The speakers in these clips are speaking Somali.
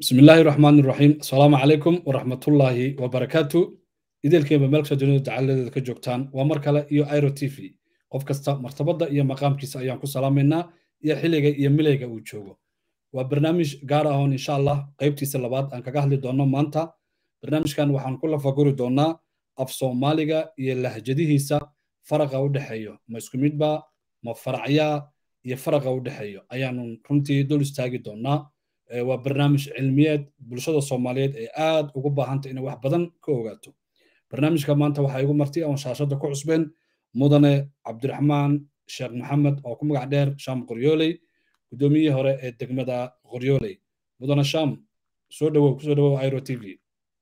بسم الله الرحمن الرحيم السلام عليكم ورحمة الله وبركاته إذا كيما ملك سجنو تعالى كجوكتان ومركلة إيو ايرو تي في qof kasta martabada iyo maqaamkiisa ayaan ku salaamaynaa iyo xilliga iyo milayga uu joogo waa barnaamij gaar ah oon insha allah qaybtiisa labaad aan kaga hadli doono maanta barnaamijkan waxaan ku lafaguri doonaa af soomaaliga iyo lahjadihiisa faraqa u dhexeeyo ma isku midba ma faracyaa iyo faraqa u dhexeeyo ayaanu runtii dul istaagi doonaa waa barnaamij cilmiyeed bulshada soomaaliyeed ee aad ugu baahanta inay wax badan ka ogaato barnaamijka maanta waxaa igu marti oon shaashada ku cusbeen mudane cabdiraxmaan sheekh maxamed oo ku magac dheer sham qoryooley guddoomiyihii hore ee degmada qoryooley mudane sham soo dhowow kusoo dhowow airo t v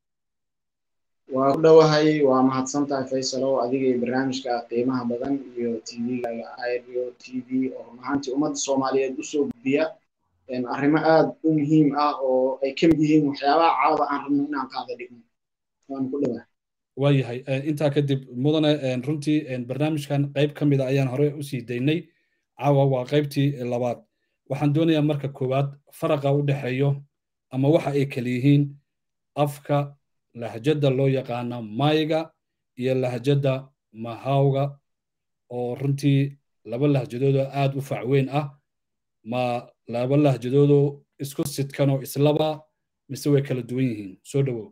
waa ku dhowahay waa mahadsan tahay faysalow adiga iyo barnaamijka qiimaha badan iyo tv-ga iro t v oo run ahaantii ummadda soomaaliyeed usoo gudbiya arrimo aad u muhiim ah oo ay ka mid yihiin waxyaabaha caawda aan rabno inaan qaada dhigno waan ku dhowahay waayahay intaa kadib mudane runtii barnaamijkan qayb ka mida ayaan hore usii daynay caawa waa qaybtii labaad waxaan doonayaa marka koowaad faraqa u dhexeeyo ama waxa ay kala yihiin afka lahjadda loo yaqaana maayiga iyo lahjadda mahawga oo runtii laba lahjadoodoo aad u facweyn ah ma laba lahjadoodoo isku sidkanoo islaba mise way kala duwan yihiin soo dhowow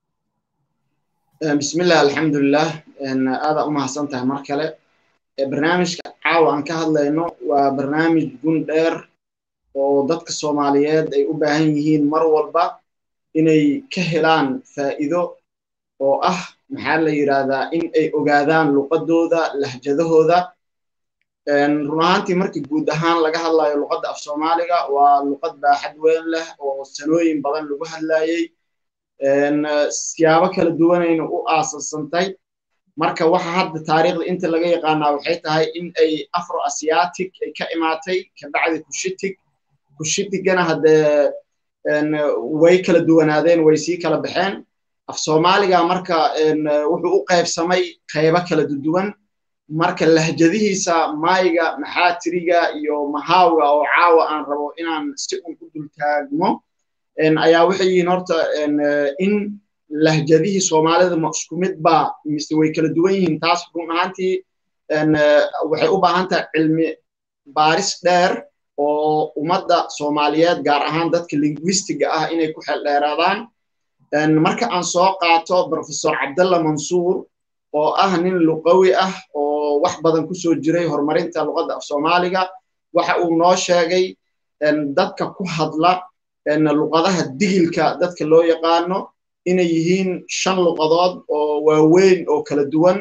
bismillah alxamdulilah aadaa u mahadsan tahay mar kale barnaamijka caawa aan ka hadlayno waa barnaamij gun dheer oo dadka soomaaliyeed ay u baahan yihiin mar walba inay ka helaan faa'iido oo ah maxaa la yidhaahdaa in ay ogaadaan luqadooda lahjadahooda run ahaantii markii guud ahaan laga hadlayo luqadda af soomaaliga waa luqad baaxad weyn leh oo sanooyin badan lagu hadlayey siyaabo kala duwanayna u aasasantay marka waxa hadda taariikhda inta laga yaqaanaa waxay tahay in ay afro asiatic ay ka imaatay kabacdi kushitig kushitigana haddee way kala duwanaadeen way sii kala baxeen af soomaaliga marka wuxuu u qaybsamay qaybo kala duwan marka lahjadihiisa maayiga maxaatiriga iyo mahawga oo caawa aan rabo inaan si un u dultaagmo ayaa waxay yihiin horta in lahjadihii soomaalida ma isku mid ba mise way kala duwan yihiin taas run ahaantii waxay u baahan tahay cilmi baaris dheer oo ummadda soomaaliyeed gaar ahaan dadka linguistiga ah inay ku xeldheeraadaan marka aan soo qaato professor cabdalla mansuur oo ah nin luqawi ah oo wax badan kusoo jiray horumarinta luqadda af soomaaliga waxa uu noo sheegay dadka ku hadla luqadaha digilka dadka loo yaqaano inay yihiin shan luqadood oo waaweyn oo kala duwan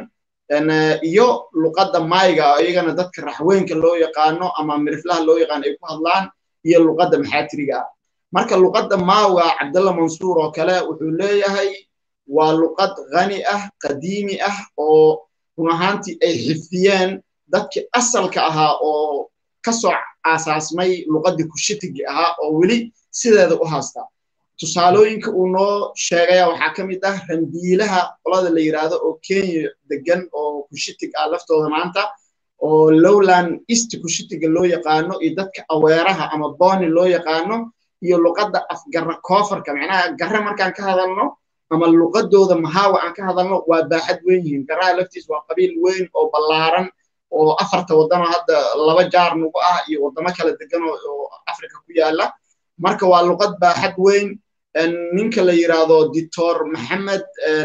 iyo luqadda maayiga iyagana dadka raxweynka loo yaqaano ama miriflaha loo yaqaano ay ku hadlaan iyo luqadda maxaatiriga ah marka luqadda maawa cabdalla mansuur oo kale wuxuu leeyahay waa luqad khani ah qadiimi ah oo run ahaantii ay xifdiyeen dadkii asalka ahaa oo kasoo aasaasmay luqaddii kushitigi ahaa oo weli sideeda u haasta tusaalooyinka uu noo sheegaya waxaa ka mid ah rambiilaha qolada la yidhaahdo oo kenya degan oo kushitig ah laftooda maanta oo lowland east kushitiga loo yaqaano iyo dadka aweeraha ama boni loo yaqaano iyo luqadda afgarra koofarka macnaha garre markaan ka hadalno ama luqadooda mahaawa aan ka hadalno waa baaxad weyn yihiin garraha laftiis waa qabiil weyn oo ballaaran oo afarta waddano hadda laba jaar nugu ah iyo waddamo kala degan oo africa ku yaala marka waa luqad baaxad weyn ninka la yidhaahdo dictor maxamed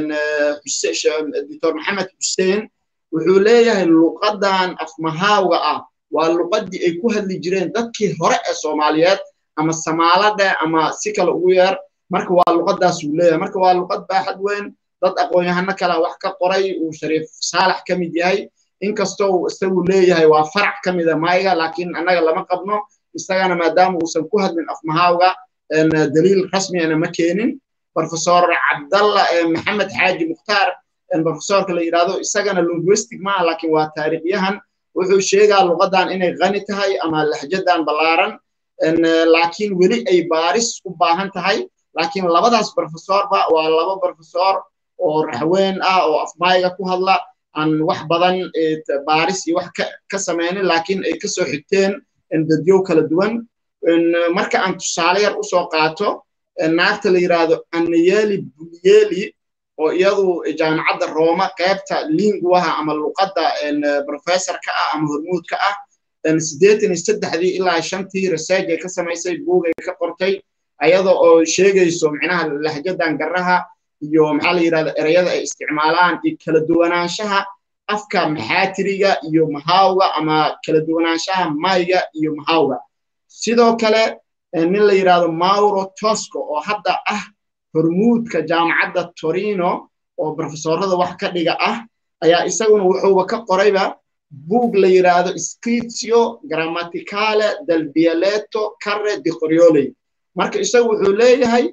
dictor maxamed xuseen wuxuu leeyahay luqadan afmahaawga ah waa luqaddii ay ku hadli jireen dadkii hore ee soomaaliyeed ama samaalada ama si kale ugu yeer marka waa luqadaas uu leeyahay marka waa luqad baaxad weyn dad aqoon-yahano kale wax ka qoray uu shariif saalax ka mid yahay inkastoo isagu leeyahay waa farac ka mida maayiga laakiin annaga lama qabno isagana maadaama uusan ku hadlin afmahaawga daliil rasmiyana ma keenin professor cabdalla maxamed xaaji mukhtaar professorka la yidhahdo isagana linguistic maaha laakiin waa taariikhyahan wuxuu sheegaa luqadan inay qani tahay ama lahjadan ballaaran laakiin weli ay baaris u baahan tahay laakiin labadaas professorba waa laba professor oo raxweyn ah oo afmaayiga ku hadla aan wax badan baaris iyo wax ka samaynin laakiin ay kasoo xigteen dadyow kala duwan marka aan tusaale yar usoo qaato naagta la yidhaahdo annayeli bulyeli oo iyadu jaamacadda rooma qaybta linguaha ama luqadda professorka ah ama hormuudka ah siddeetan iyo saddexdii ilaa shantii research ay ka samaysay buugay ka qortay ayada oo sheegayso micnaha lahjadan garaha iyo maxaa la yidhahda ereyada ay isticmaalaan iyo kala duwanaanshaha afka maxaatiriga iyo mahawga ama kala duwanaanshaha mayga iyo mahawga sidoo kale nin la yidhahdo mauro tosco oo hadda ah hormuudka jaamacadda torino oo profesorada wax ka dhiga ah ayaa isaguna wuxuuba ka qorayba buug la yidhaahdo scritio grammaticale del dialetto carre di corioley marka isagu wuxuu leeyahay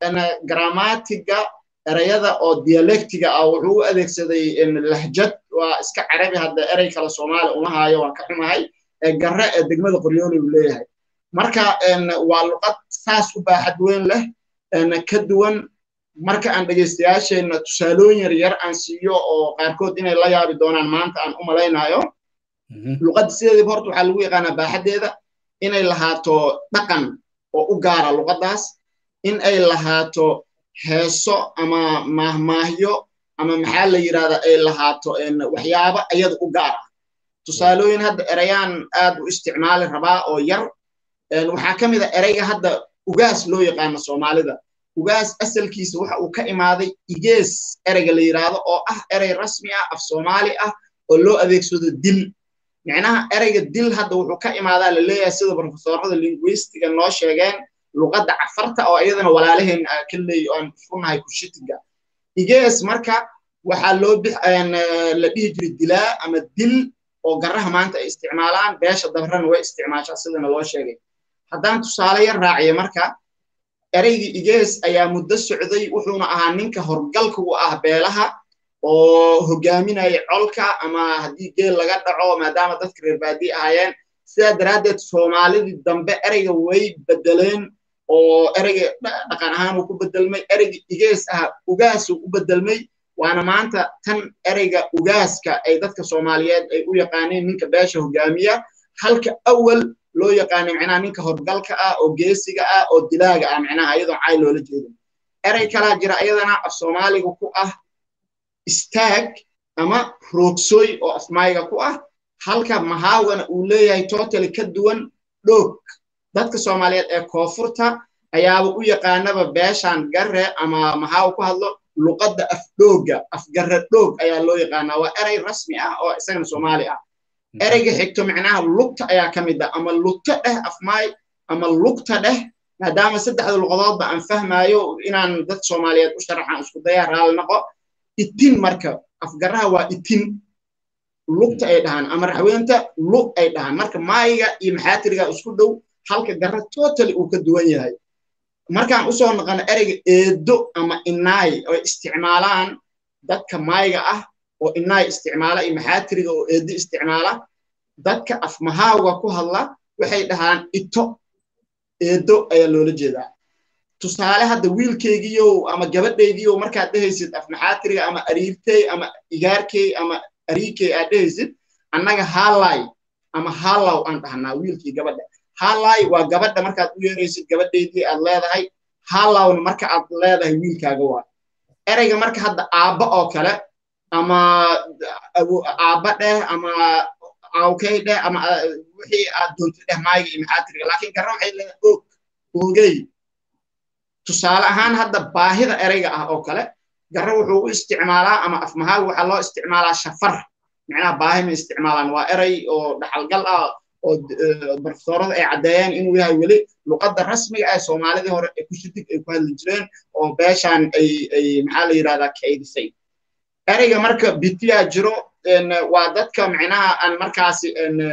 grammatiga ereyada oo dialectiga ah wuxuu u adeegsaday lahjad waa iska carabi hadda erey kale soomaali uma haayo waan ka xumahay garre ee degmada qoryooley uu leeyahay marka waa luqad saas u baaxad weyn leh ka duwan marka aan dhegaystayaasheenna tusaalooyin yar yar aan siiyo oo qaarkood inay la yaabi doonaan maanta aan u malaynayo luqadda sideediiba horta waxaa lagu yaqaanaa baaxaddeeda inay lahaato dhaqan oo u gaara luqaddaas in ay lahaato heeso ama maahmaahyo ama maxaa la yidhahdaa ay lahaato waxyaabo ayada u gaar ah tusaalooyin hadda ereyaan aad u isticmaali rabaa oo yar waxaa ka mid a ereyga hadda ugaas loo yaqaano soomaalida ugaas asalkiisa waxa uu ka imaaday igees ereyga la yidhaahdo oo ah erey rasmi ah af soomaali ah oo loo adeegsado dil micnaha ereyga dil hadda wuxuu ka imaadaa la leeyahay sida profesorada linguistiga noo sheegeen luqadda cafarta oo iyadana walaalaheen ka leey aan funahay kushitiga igees marka waxaa loo la dhihi jiray dilaa ama dil oo garaha maanta ay isticmaalaan beesha dabrana way isticmaashaa sidana loo sheegay haddaan tusaale yar raaciyo marka ereygii igees ayaa muddo socday wuxuuna ahaa ninka horgalka u ah beelaha oo hogaaminaya colka ama haddii geel laga dhaco maadaama dadka reer baadii ahaayeen sidaa daraaddeed soomaalidii dambe ereyga way bedeleen oo ereyga dhaqan ahaan uu ku bedelmay ereyga igees ah ugaasuu u bedelmay waana maanta tan ereyga ugaaska ay dadka soomaaliyeed ay u yaqaaneen ninka beesha hogaamiya halka awal loo yaqaanay micnaha ninka horgalka ah oo geesiga ah oo dilaaga ah micnaha iyadoo cay loola jeedin erey kalaa jira iyadana af soomaaliga ku ah istaag ama roogsoy oo afmayga ku ah halka mahaawgana uu leeyahay totally ka duwan dhoog dadka soomaaliyeed ee koonfurta ayaaba u yaqaanaba beeshan garre ama mahaaw ku hadlo luqadda afdhooga afgarre dhoog ayaa loo yaqaanaa waa erey rasmi ah oo isagana soomaali ah ereyga xigto micnaha lugta ayaa ka mid ah ama lugta dheh afmaay ama lugta dheh maadaama saddexda luqadoodba aan fahmaayo inaan dad soomaaliyeed u sharaxaan isku dayaa raali noqo itin marka afgaraha waa itin lugta ay dhahaan ama raxweynta lug ay dhahaan marka maayiga iyo maxaatiriga isku dhow halka garra totally uu ka duwan yahay markaan usoo noqono ereyga eedo ama inaay oo isticmaalaan dadka maayiga ah oo inaay isticmaala iyo maxaatiriga oo eedo isticmaala dadka afmahaawga ku hadla waxay dhahaan ito eedo ayaa loola jeedaa tusaale hadda wiilkeygiiyow ama gabadhaydiiyow markaad dhehaysid afmaxaatiriga ama ariirtey ama igaarkey ama ariikey aad dhehaysid annaga haalay ama haalaw aan dhahnaa wiilkii gabadha haalay waa gabadha markaad u yeeraysid gabadhaydii aad leedahay haalawna marka aad leedahay wiilkaaga waa ereyga marka hadda aabba oo kale ama aabba dheh ama awkey dheh ama wixii aad doontay dheh maayiga iyo maxaatiriga laakiin garra waxay leedahay og oogey tusaale ahaan hadda baahida ereyga ah oo kale garra wuxuu u isticmaalaa ama afmahaal waxaa loo isticmaalaa shafar micnaha baahi ma isticmaalaan waa erey oo dhaxalgal ah oo barofesorada ay caddeeyeen inuu yahay weli luqadda rasmiga ah soomaalidii hore ee kushidig ay ku hadli jireen oo beeshaan ay ay maxaa la yidhahdaa kaydisay ereyga marka bitiyaa jiro waa dadka micnaha aan markaasi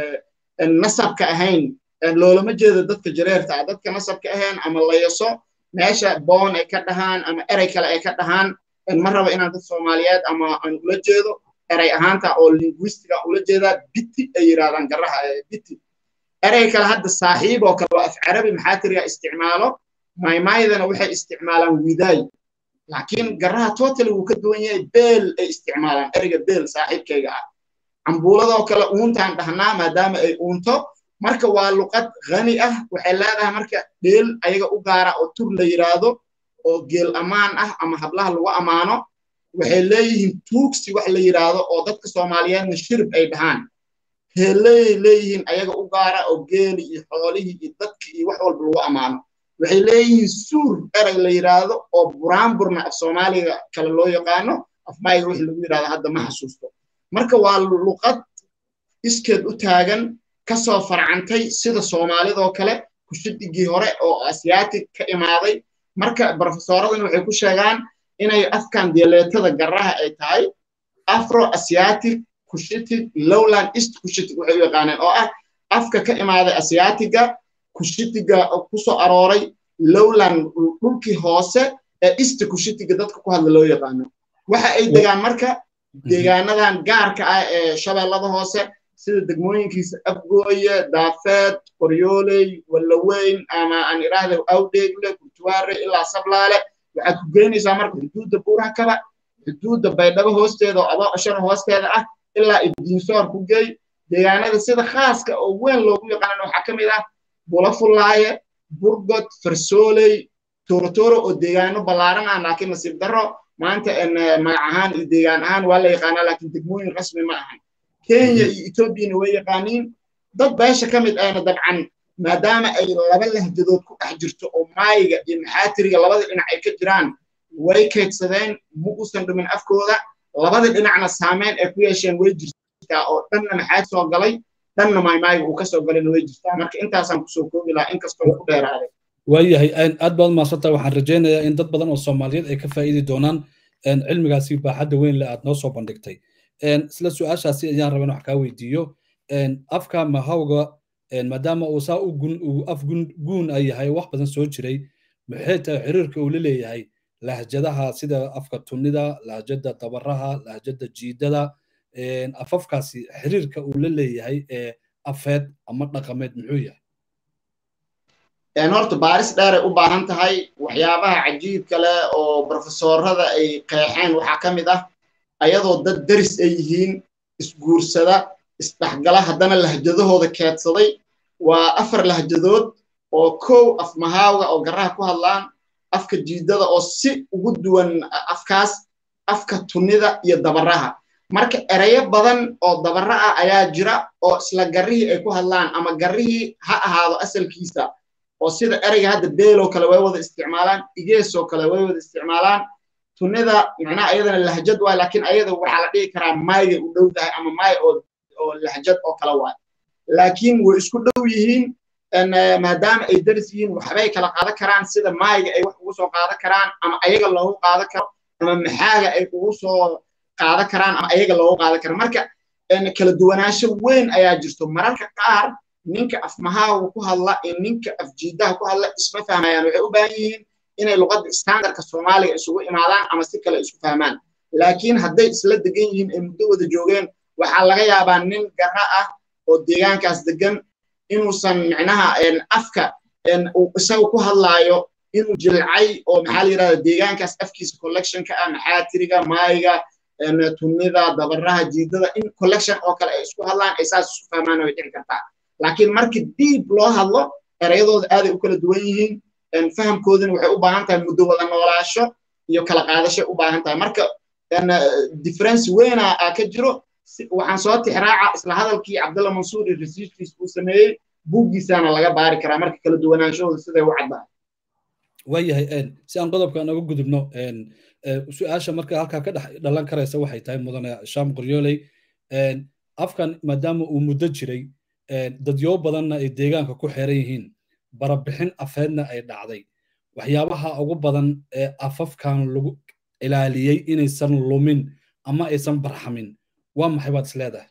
nasabka ahayn loolama jeedo dadka jareerta ah dadka nasabka ahayn ama layaso meesha boon ay ka dhahaan ama erey kale ay ka dhahaan ma rabo inaan dad soomaaliyeed ama aan ula jeedo erey ahaanta oo linguistiga ula jeedaa biti ay yidhahdaan garaha biti erey kale hadda saaxiib oo kale waa af carabi maxaatiriga isticmaalo maymaydana waxay isticmaalaan widaay laakiin garaha totally wuu ka duwan yahay beel ay isticmaalaan ereyga beel saaxiibkayga ah cambuuladoo kale uuntaan dhahnaa maadaama ay uunto marka waa luqad khani ah waxay leedahay marka dheel ayaga u gaara oo tur la yidhaahdo oo geel ammaan ah ama hablaha lagu ammaano waxay leeyihiin tuugsi wax la yidhaahdo oo dadka soomaaliyeedna shirib ay dhahaan heeleyay leeyihiin ayaga u gaara oo geeli iyo xoolihii iyo dadki iyo wax walba lagu ammaano waxay leeyihiin suur erey la yidhaahdo oo buraanburna af soomaaliga kale loo yaqaano afmayga wixii lagu yidhahdo hadda ma xasuusto marka waa luqad iskeed u taagan kasoo farcantay sida soomaalidoo kale kushidigii hore oo asiyaatig ka imaaday marka brofesoradana waxay ku sheegaan inay afkan dialeetada garaha ay tahay afro asiatic kushitig lowland east kushitig waxay u yaqaaneen oo ah afka ka imaaday asiyaatiga kushitiga kusoo arooray lowland dhulkii hoose ee east kushitiga dadka ku hadla loo yaqaano waxa ay degaan marka deegaanadan gaarka ah ee shabeellada hoose sida degmooyinkiisa afgooye daafeed qoryooley wallaweyn ama aan idhaahda awdheegle kurtuwaare ilaa sablaale waxaad ku geynaysaa marka xuduudda buurakaba xuduudda baydhabo hoosteeda oo abo ashara hoosteeda ah ilaa ibdiinsoor ku geey deegaanada sida khaaska oo weyn loogu yaqaanana waxaa ka mid ah bulafulaaye burgod farsooley toorotoro oo deegaano ballaaran ah laakiin nasiib darro maanta magac ahaan iyo deegaan ahaan waa la yaqaanaa laakiin degmooyin rasmi ma ahan kenya iyo etoobiyana way yaqaaniin dad beesha ka mid ahna dabcan maadaama ay laba lahjadood ku dhex jirto oo maayiga iyo maxaatiriga labada dhinac ay ka jiraan way kaydsadeen ma uusan dhimin afkooda labada dhinacna saameyn ay ku yeesheen way jirtaa oo dhanna maxaad soo galay dhanna maymaayiga uu ka soo galayna way jirtaa marka intaasaan kusoo koobi lahaa inkastoo ku dheeraaday waayahay aad baad maasanta waxaan rajaynayaa in dad badan oo soomaaliyeed ay ka faa'iidi doonaan cilmigaasi baaxadda weyn le aad noo soo bandhigtay isla su-aashaasi ayaan rabaa in wax kaa weydiiyo afka mahawga maadaama uu saa uu af guun ay yahay wax badan soo jiray maxay tahay xiriirka uu la leeyahay lahjadaha sida afka tunida lahjada dabaraha lahjada jiidada afafkaasi xiriirka uu la leeyahay ee afeed ama dhaqameed muxuu yahay horta baaris dheeray u baahan tahay waxyaabaha cajiibka leh oo brofesorada ay qeexeen waxaa ka mid ah ayadoo dad deris ay yihiin isguursada isdhexgala haddana lahjadahooda keedsaday waa afar lahjadood oo kow af mahaawga oo garaha ku hadlaan afka jiidada oo si ugu duwan afkaas afka tunida iyo dabaraha marka ereyo badan oo dabara ah ayaa jira oo isla garrihii ay ku hadlaan ama garrihii ha ahaado asalkiisa oo sida ereyga hadda beeloo kale way wada isticmaalaan igeesoo kale way wada isticmaalaan tunida macnaha ayadana lahjad waay laakiin ayada waxaa la dhihi karaa maayga u dhow tahay ama maay oo oo lahjad oo kale waay laakiin way isku dhow yihiin maadaama ay daris yihiin waxbay kala qaadan karaan sida maayga ay wax ugu soo qaadan karaan ama ayaga loogu qaadan karo ama maxaaga ay ugu soo qaadan karaan ama ayaga loogu qaadan karo marka kala duwanaansho weyn ayaa jirto mararka qaar ninka afmahaaga ku hadla iyo ninka afjiidaha ku hadla isma fahmayaan waxay u baahan yihiin inay luqadda standardka soomaaliga isugu imaadaan ama si kale isku fahmaan laakiin hadday isla degan yihiin ay muddo wada joogeen waxaa laga yaabaa nin garra ah oo deegaankaas degan inuusan micnaha afka uu isaga ku hadlaayo inuu jilcay oo maxaa la yidhahda deegaankaas afkiisa collectionka ah maxaatiriga maayiga tunida dabaraha jiidada in collection oo kale ay isku hadlaan ay saas isku fahmaan way dhici kartaa laakiin markii diib loo hadlo ereyadooda aaday u kala duwan yihiin fahamkoodina waxay u baahan tahay muddo wada noolaasho iyo kala qaadashay u baahan tahay marka difference weyna ka jiro waxaan soo tixraaca isla hadalkii cabdalla mansuur iyo rasiiskiis uu sameeyey buuggiisaana laga baari karaa marka kala duwanaanshahooda siday u caddahay waayahay si aan qodobkan uga gudubno su-aasha marka halkaa ka dhex dhalan karaysa waxay tahay mudane sham qoryooley afkan maadaama uu muddo jiray dadyo badanna ay deegaanka ku xeeran yihiin barabixin afeedna ay dhacday waxyaabaha ugu badan ee afafkan lagu ilaaliyey inaysan lumin ama aysan barxamin waa maxay baad is leedahay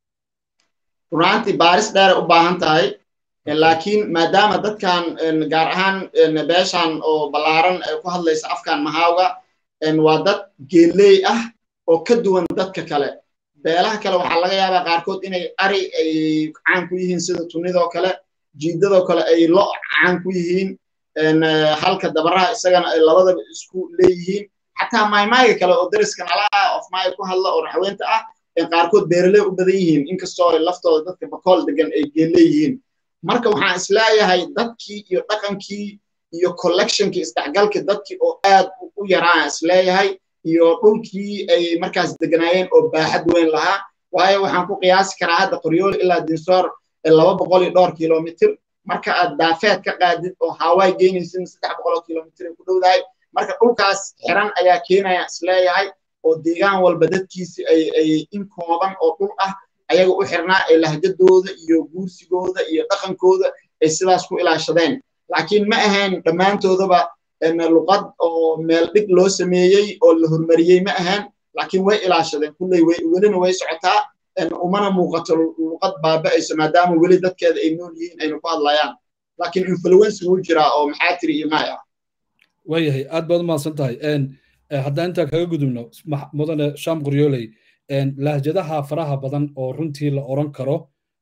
runaantii baaris dheeray u baahan tahay laakiin maadaama dadkan gaar ahaan beeshan oo ballaaran ay ku hadlaysa afkan mahaawga waa dad geeley ah oo ka duwan dadka kale beelaha kale waxaa laga yaabaa qaarkood inay ari ay caan ku yihiin sida tunidoo kale jiidadoo kale ay lo caan ku yihiin halka dabaraha isagana ay labadaba isku leeyihiin xataa maymaaga kale oo dariska nalaha of maay ku hadla oo raxweynta ah qaarkood beeraley u badan yihiin inkastoo laftooda dadka bakool degan ay geeleeyihiin marka waxaan isleeyahay dadkii iyo dhaqankii iyo collectionkii isdhexgalkii dadkii oo aad u yaraan isleeyahay iyo dhulkii ay markaas deganaayeen oo baaxad weyn lahaa waayo waxaan ku qiyaasi karaa hadda qoryooli ilaa dinsoor laba boqol iyo dhowr kilomitr marka aad daafeed ka qaadid oo hawaay geynaysid saddex boqol oo kilomitr ay ku dhowdahay marka dhulkaas xiran ayaa keenaya isleeyahay oo deegaan walba dadkiisi ay ay in kooban oo dhul ah ayaga u xirnaa ee lahjadooda iyo guursigooda iyo dhaqankooda ay sidaas ku ilaashadeen laakiin ma ahayn dhammaantoodaba luqad oo meel dhig loo sameeyey oo la hormariyey ma ahayn laakiin way ilaashadeen kulley welina way socotaa umana muuqato luqad baaba'ayso maadaama weli dadkeeda ay nool yihiin aynu ku hadlayaan laakiin influence wuu jiraa oo maxaa tiri iyo maay ah waayahay aad baad umahadsan tahay haddaan intaa kaga gudubno mudane sham qoryooley lahjadaha faraha badan oo runtii la oran karo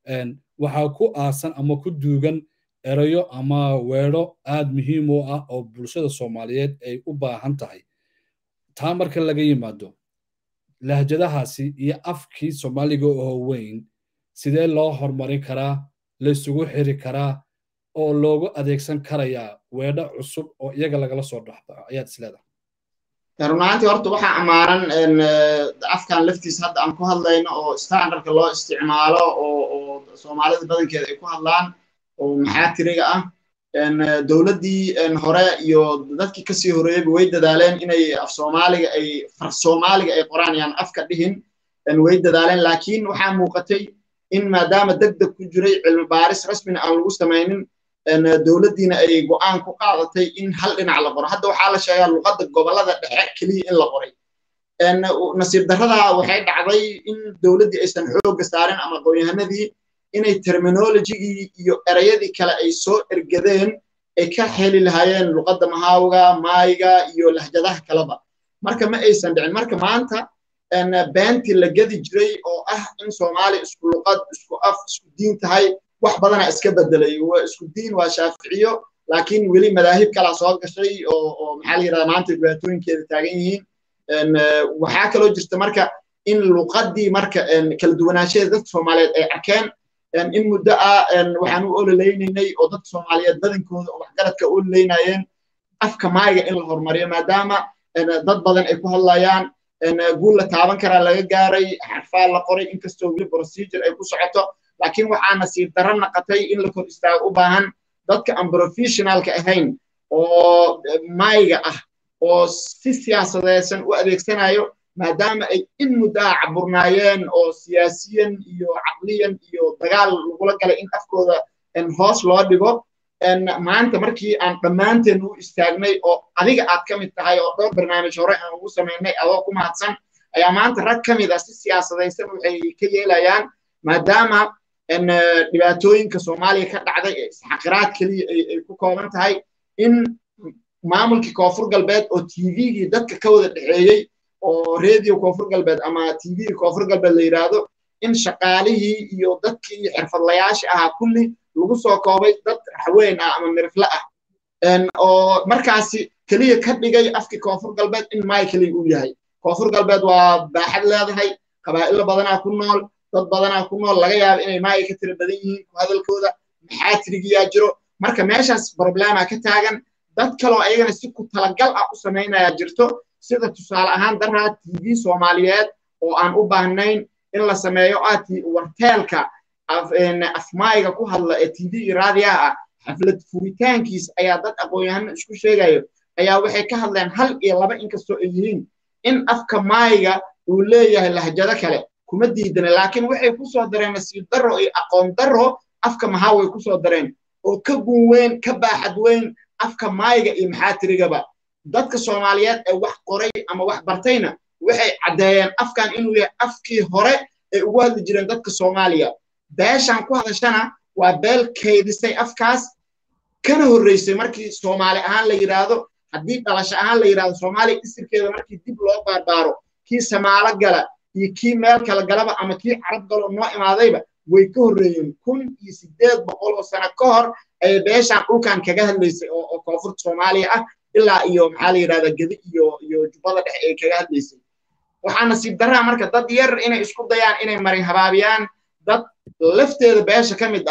waxaa ku aasan ama ku duugan erayo ama weedho aad muhiim u ah oo bulshada soomaaliyeed ay u baahan tahay taa marka laga yimaado lahjadahaasi iyo afkii soomaaliga oo weyn sidee loo horumarin karaa laysugu xiri karaa oo loogu adeegsan karayaa weedho cusub oo iyaga lagala soo dhaxbaxo ayaad isleedahay runaantii horta waxaa ammaanan afkan laftiisa hadda aan ku hadlayno oo standardka loo isticmaalo oo oo soomaalida badankeeda ay ku hadlaan oo maxaa tiriga ah dowladdii hore iyo dadkii kasii horeeyeyba way dadaaleen inay af soomaaliga ay far soomaaliga ay qoraan yaan afka dhihin way dadaaleen laakiin waxaa muuqatay in maadaama deg deg ku jiray cilmi baaris rasmina aan lagu samaynin dowladdiina ay go'aan ku qaadatay in hal dhinac la qoro hadda waxaa la sheegaa luqadda gobollada dhexe keliya in la qoray nasiib darrada waxay dhacday in dowladdii aysan xoogga saarin ama aqoonyahanadii inay terminologigii iyo erayadii kale ay soo ergadeen ay ka heli lahaayeen luqadda mahaawga maayiga iyo lahjadaha kaleba marka ma aysan dhicin marka maanta beentii la gedi jiray oo ah in soomaaliya isku luqad isku af isku diin tahay wax badanaa iska bedelay isku diin waa shaaficiyo laakiin weli madaahib kalaa soo gashay oo oo maxaa la yidhahda maanta dhibaatooyinkeeda taagan yihiin waxaa kaloo jirta marka in luqaddii marka kala duwanaanshadeeda dadka soomaaliyeed ay arkeen in muddo ah waxaan u ololeynaynay oo dadka soomaaliyeed badankooda oo waxgaradka u ololeynayeen afka maayiga in la horumariyo maadaama dad badan ay ku hadlayaan guul la taaban karaa laga gaaray xarfaa la qoray inkastoo weli procedure ay ku socoto laakiin waxaa nasiib darro naqatay in la kor istaago u baahan dadka aan professionalka ahayn oo maayiga ah oo si siyaasadeysan u adeegsanayo maadaama ay in muddaa caburnaayeen oo siyaasiyan iyo caqliyan iyo dagaal lagula galay in afkooda hoos loo dhigo maanta markii aan dhammaanteen u istaagnay oo adiga aad ka mid tahay oo dhowr barnaamij hore aan ugu samaynay adoo ku mahadsan ayaa maanta rag ka mid ah si siyaasadaysan waxay ka yeelayaan maadaama dhibaatooyinka soomaaliya ka dhacday ee isxaqiraad keliya ay ku kooban tahay in maamulkii koonfur galbeed oo tvgii dadka ka wada dhexeeyey oo radio koonfur galbeed ama tvgii koonfur galbeed la yidhaahdo in shaqaalihii iyo dadkii xirfadlayaasha ahaa kulli lagu soo koobay dad raxweyn ah ama mirifle ah oo markaasi keliya ka dhigay afkii koonfur galbeed in maay keliya uu yahay koonfur galbeed waa baaxad leedahay qabaa'ilo badanaa ku nool dad badanaa ku nool laga yaaba inay maay ka tira badan yihiin ku hadalkooda maxaa tirigiyaa jiro marka meeshaas problema ka taagan dad kaloo ayagana si ku talagal ah u samaynaya jirto sida tusaale ahaan daraa tv soomaaliyeed oo aan u baahnayn in la sameeyo ah warteelka afmaayiga ku hadla ee tv iyo raadiyaha ah xaflad furitaankiis ayaa dad aqoon-yahano isku sheegayo ayaa waxay ka hadleen hal iyo laba inkastoo ay yihiin in afka maayiga uu leeyahay lahjado kale kuma diidana laakiin waxay ku soo dareen nasiib darro iyo aqoon darro afka maxaa way ku soo dareen oo ka gun weyn ka baaxad weyn afka maayiga iyo maxaa tirigaba dadka soomaaliyeed ee wax qoray ama wax bartayna waxay caddeeyeen afkan inuu yahay afkii hore ay ugu hadli jireen dadka soomaaliya beeshan ku hadashana waa beel kaydisay afkaas kana horreysay markii soomaali ahaan la yidhaahdo haddii dhalasho ahaan la yidhahdo soomaaliya isirkeeda markii dib loo baarbaaro kii samaalo gala iyo kii meel kala galaba ama kii carab galo noo imaadayba way ka horreeyeen kun iyo siddeed boqol oo sano ka hor ayay beeshan dhulkan kaga hadlaysay oo oo koonfurta soomaaliya ah ilaa iyo maxaa la yidhahdaa gedi iyo iyo jubbada dhexe ay kaga hadlaysay waxaa nasiib darraa marka dad yar inay isku dayaan inay marin habaabiyaan dad lafteeda beesha ka mid ah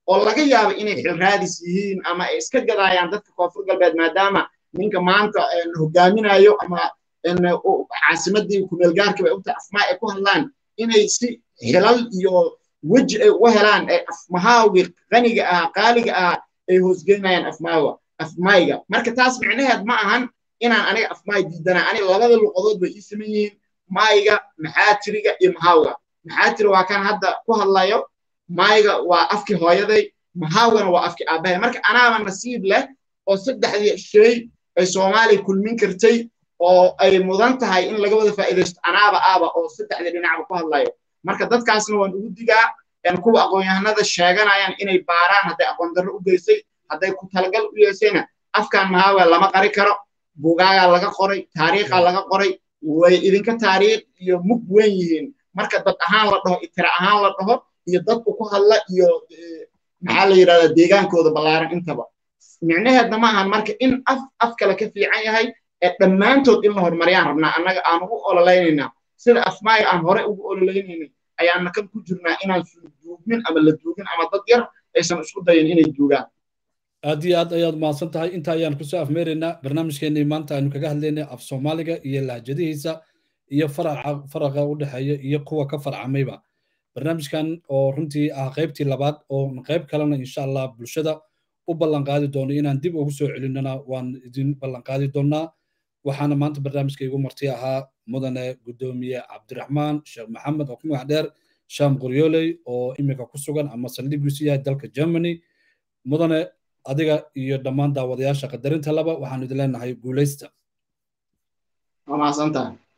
oo laga yaabo inay xilraadis yihiin ama ay iska gadaayaan dadka koonfur galbeed maadaama ninka maanta hogaaminayo ama caasimadii kumeelgaarka bay ogtahay afmaa ay ku hadlaan inay si xilal iyo weji ay uga helaan ee afmahaawgii qaniga ah qaaliga ah ay hoosgeynayaan afmaawa afmayga marka taas micnaheed ma ahan inaan aniga afmaay diidanaa aniga labada luqadood bay ii saman yihiin maayga maxaatiriga iyo mahawga maxaatiri waa kan hadda ku hadlayo maayga waa afkii hooyaday mahawgana waa afkii aabbahay marka anaaba nasiib leh oo saddexdii shay ay soomaaliya kulmin kartay oo ay mudan tahay in laga wada faa'iidaysto anaaba aaba oo saddexdii dhinacba ku hadlayo marka dadkaasna waan ugu digaa kuwa aqoon-yahanada sheeganayaan inay baaraan hadday aqoon darro u geysay hadday ku talagal u yeesayna afkan mahaawa lama qari karo bugaagaa laga qoray taariikhaa laga qoray way idinka taariikh iyo mug weyn yihiin marka dad ahaan la dhaho itira ahaan la dhaho iyo dadku ku hadla iyo maxaa la yidhahdaa deegaankooda ballaaran intaba micnaheedna ma ahan marka in af af kale ka fiican yahay ee dhammaantood in la horumariyaan rabnaa annaga aan ugu ololeynaynaa sida afmaaya aan hore ugu ololeynaynay ayaana kan ku jirnaa inaan duugmin ama la duugin ama dad yar aysan isku dayin inay duugaan aad iyo aad ayaad mahadsan tahay inta ayaan kusoo afmeeraynaa barnaamijkeenii maanta aynu kaga hadlaynay af soomaaliga iyo lahjadihiisa iyo faraca faraqa u dhexeeya iyo kuwa ka farcamayba barnaamijkan oo runtii ah qaybtii labaad oo qayb kalena insha allah bulshada u ballanqaadi doono inaan dib ugu soo celinana waan idin ballanqaadi doonaa waxaana maanta barnaamijka igu marti ahaa mudane guddoomiye cabdiraxmaan sheekh maxamed oo ku magac dheer sham qoryooley oo iminka ku sugan ama saldhigiisu yahay dalka germany mudane adiga iyo dhammaan daawadayaasha qadarinta laba waxaanu idin leenahay guulaysta waa mahadsantahay